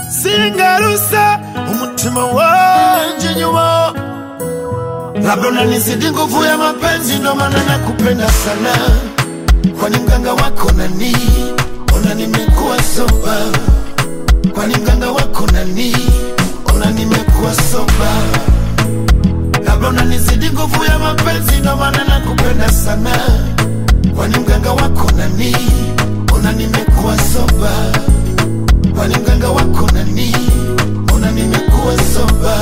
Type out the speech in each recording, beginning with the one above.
singarusa umutima wanje nyuma labda unanizidi nguvu ya mapenzi ndo maana nakupenda sana kwani mganga wako nani ona nimekuwa soba kwani mganga wako nani ona nimekuwa soba labda unanizidi nguvu ya mapenzi ndo maana nakupenda sana kwani mganga wako nani ona nimekuwa soba kwani mganga wako nani ona nimekuwa soba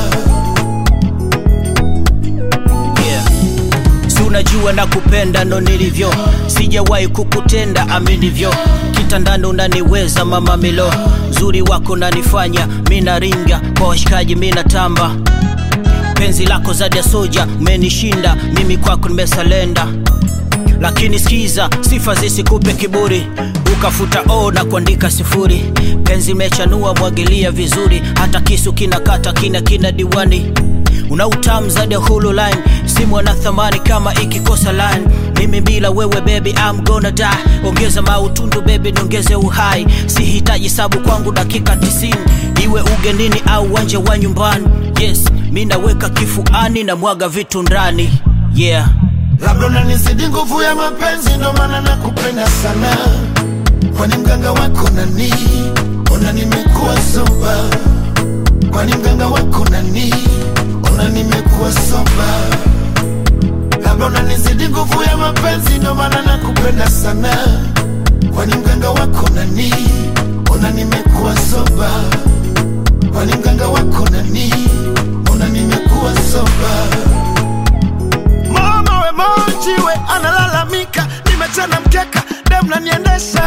yeah. si unajua na kupenda ndo nilivyo sijawahi kukutenda aminivyo kitandani unaniweza mama milo zuri wako nanifanya mina ringa kwa washikaji mina tamba penzi lako zadi ya soja umenishinda mimi kwako nimesalenda lakini skiza sifa zisikupe kiburi ukafuta o na kuandika sifuri penzi mechanua mwagilia vizuri hata kisu kinakata kina kina diwani una utamu zaidi ya hulu line simu ana thamani kama ikikosa line mimi bila wewe baby I'm gonna die ongeza mautundu baby niongeze uhai sihitaji sabu kwangu dakika 90 iwe ugenini au uwanja wa nyumbani yes mi naweka kifuani na mwaga vitu ndani yeah labda unanizidi nguvu ya mapenzi ndo maana nakupenda sana kwani mganga wako nani ona nimekuwa soba kwani mganga wako nani ona nimekuwa soba labda unanizidi nguvu ya mapenzi ndo maana nakupenda sana kwani mganga wako nani ona nimekuwa soba kwani mganga wako nani ona nimekuwa soba mama we moji we analalamika nimechana mkeka dem naniendesha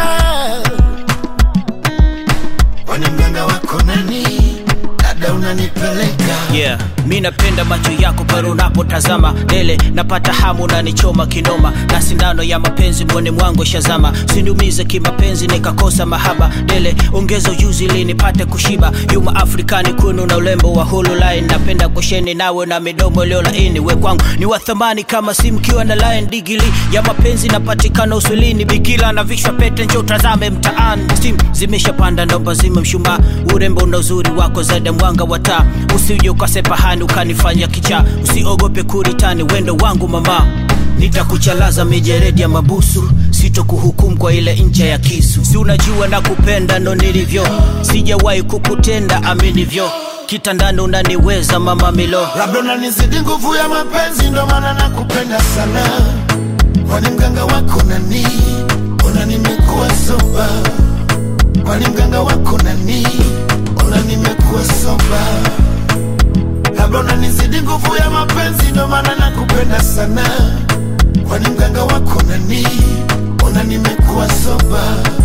kwani mganga wako nani dada unanipeleka yeah mi napenda macho yako pale unapotazama dele napata hamu nanichoma kinoma na sindano ya mapenzi mwone mwangu shazama siniumize kimapenzi nikakosa mahaba dele ongeza ujuzi ili nipate kushiba yuma afrikani kunu na ulembo wa hulu line napenda kusheni nawe na midomo iliyo laini we kwangu ni wa thamani kama simkiwa na line digili ya mapenzi napatikana uswilini bikila na vishwa pete njo utazame mtaani stim zimeshapanda naomba zime mshumaa urembo na uzuri wako zaidi ya mwanga wa taa usije ukasepahani ukanifanya kichaa usiogope kuritani wendo wangu mama nitakuchalaza mijeredi ya mabusu sitokuhukumu kwa ile ncha ya kisu si unajua na kupenda ndo nilivyo sijawahi kukutenda aminivyo kitandani unaniweza mama milo labda unanizidi nguvu ya mapenzi ndo maana nakupenda sana kwani mganga wako nani ona nimekuwa soba kwani mganga wako nani ona nimekuwa soba labda unanizidi nguvu ya mapenzi ndo maana nakupenda sana kwani mganga wako nani ona nimekuwa soba